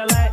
चले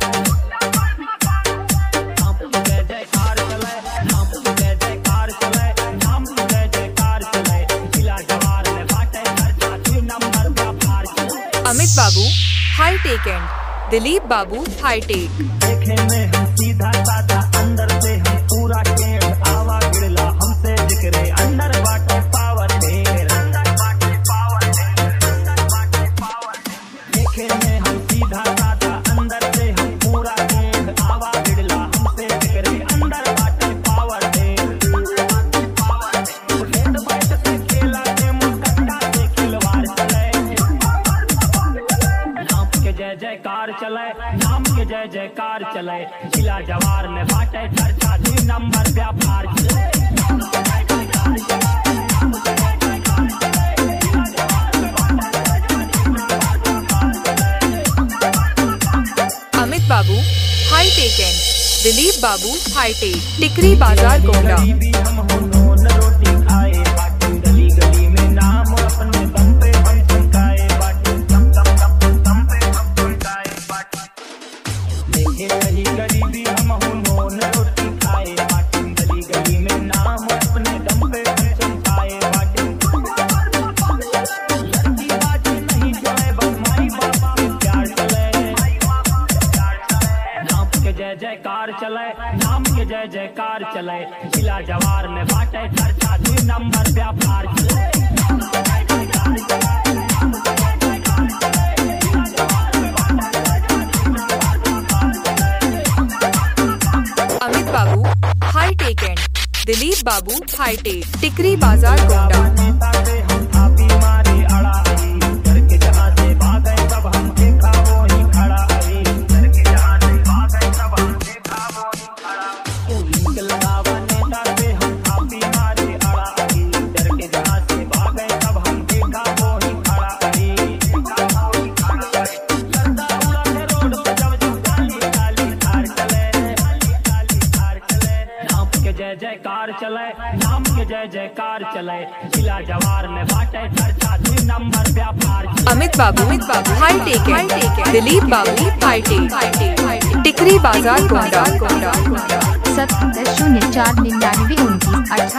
नाम की जय जयकार चले नाम की जय जयकार चले नाम की जय जयकार चले जिला जवार में बाटे चर्चा दुई नंबर व्यापार चले अमित बाबू हाई टेक एंड दिलीप बाबू हाई टेक देखे में हम सीधा साधा अंदर से हम पूरा टेढ़ आवा गिरला हमसे जिक्रे अंदर बाटे पावर ढेर अंदर बाटे पावर ढेर अंदर बाटे पावर ढेर देखे में हम सीधा साधा अंदर से हम पूरा टेढ़ आवा गिरला हमसे जिक्रे अंदर बाटे पावर ढेर पावर ढेर हेड बैठ से खेला के मुस्कट्टा से खिलवाड़ चले नाम के जय जयकार चले नाम के जय जयकार चले जिला जवार में बाटे चर्चा दुई नंबर व्यापार चले अमित बाबू हाई टेक एंड दिलीप बाबू हाई टेक टिकरी बाजार गोंडा गरीबी हम हो नोन रोटी खाए बाटी गली गली में नाम अपने दम पे हम चमकाए बाटी दम दम दम दम पे हम चमकाए बाटी देखे रही गरीबी हम हो नोन रोटी खाए बाटी गली गली में नाम अपने दम पे हम चमकाए बाटी लड़की बाजी नहीं जाए बस माई बाप के प्यार चले नाम के जय जयकार चले नाम के जय जयकार चले जिला जवार में बाटे चर्चा दुई नंबर व्यापार चले अमित बाबू हाई टेक एंड दिलीप बाबू हाई टेक टिकरी बाजार गोंडा नेता से हम थापी मारे अड़ा आई घर के जहाँ से भागे तब हम देखा वो ही खड़ा आई घर के जहाँ से भागे तब हम देखा वो ही खड़ा उलिंग लगावा नेता से हम थापी मारे अड़ा आई घर के जहाँ से भागे तब हम देखा वो ही खड़ा आई देखा वो ही खड़ा आई लड़का उड़ा के रोड पे जब जब गाली गाली कार चले गाली गाली कार चले नाम के जय जयकार चले नाम के जय जयकार चले जिला जवार में बाटे चर्चा दुई नंबर व्यापार चले अमित बाबू अमित बाबू हाई टेक एंड दिलीप बाबू हाई टेक टिकरी बाजार गोंडा सत्तर शून्य चार निन्यानवे उनतीस अठारह